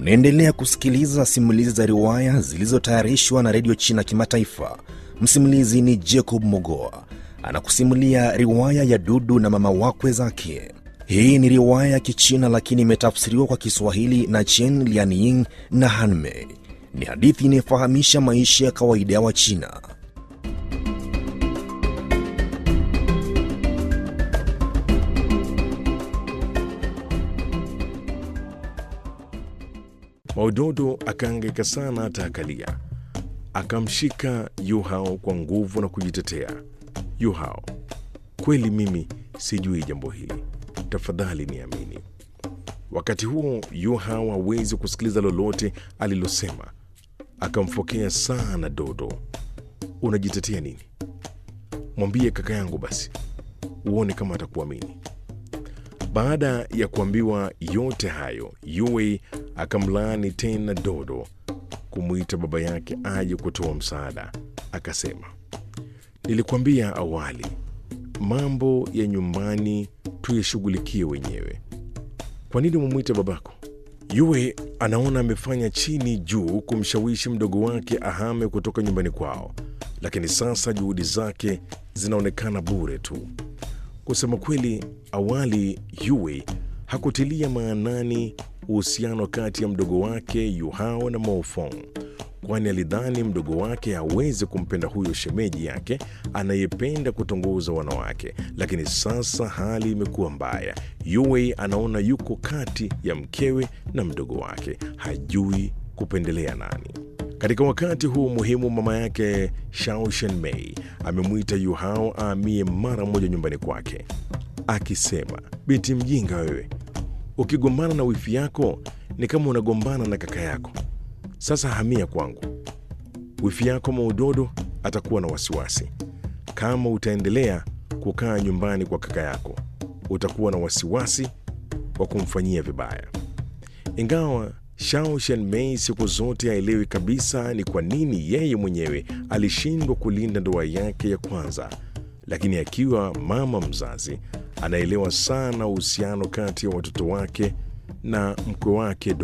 Unaendelea kusikiliza simulizi za riwaya zilizotayarishwa na redio China Kimataifa. Msimulizi ni Jacob Mogoa anakusimulia riwaya ya Dudu na mama wakwe zake. Hii ni riwaya ya Kichina lakini imetafsiriwa kwa Kiswahili na Chen Lianying na Hanmei. Ni hadithi inayofahamisha maisha ya kawaida ya Wachina. Maudodo akaangaika sana hata akalia. Akamshika Yuhao kwa nguvu na kujitetea. Yuhao, kweli mimi sijui jambo hili, tafadhali niamini. Wakati huo Yuhao hawezi kusikiliza lolote alilosema, akamfokea sana Dodo. Unajitetea nini? Mwambie kaka yangu basi, uone kama atakuamini. Baada ya kuambiwa yote hayo, Yue akamlaani tena Dodo kumwita baba yake aje kutoa msaada. Akasema, nilikuambia awali, mambo ya nyumbani tuyashughulikie wenyewe. Kwa nini mumwite babako? Yue anaona amefanya chini juu kumshawishi mdogo wake ahame kutoka nyumbani kwao, lakini sasa juhudi zake zinaonekana bure tu. Kusema kweli, awali Yue hakutilia maanani uhusiano kati ya mdogo wake Yuhao na Maofong, kwani alidhani mdogo wake hawezi kumpenda huyo shemeji yake anayependa kutongoza wanawake. Lakini sasa hali imekuwa mbaya. Yue anaona yuko kati ya mkewe na mdogo wake, hajui kupendelea nani. Katika wakati huu muhimu, mama yake Shao Shenmei amemwita Yuhao aamie mara moja nyumbani kwake, akisema, binti mjinga wewe, ukigombana na wifi yako ni kama unagombana na kaka yako. Sasa hamia kwangu. Wifi yako Maudodo atakuwa na wasiwasi kama utaendelea kukaa nyumbani kwa kaka yako, utakuwa na wasiwasi wa kumfanyia vibaya. Ingawa Shao Shenmei siku zote haelewi kabisa ni kwa nini yeye mwenyewe alishindwa kulinda ndoa yake ya kwanza, lakini akiwa mama mzazi anaelewa sana uhusiano kati ya watoto wake na mkwe wake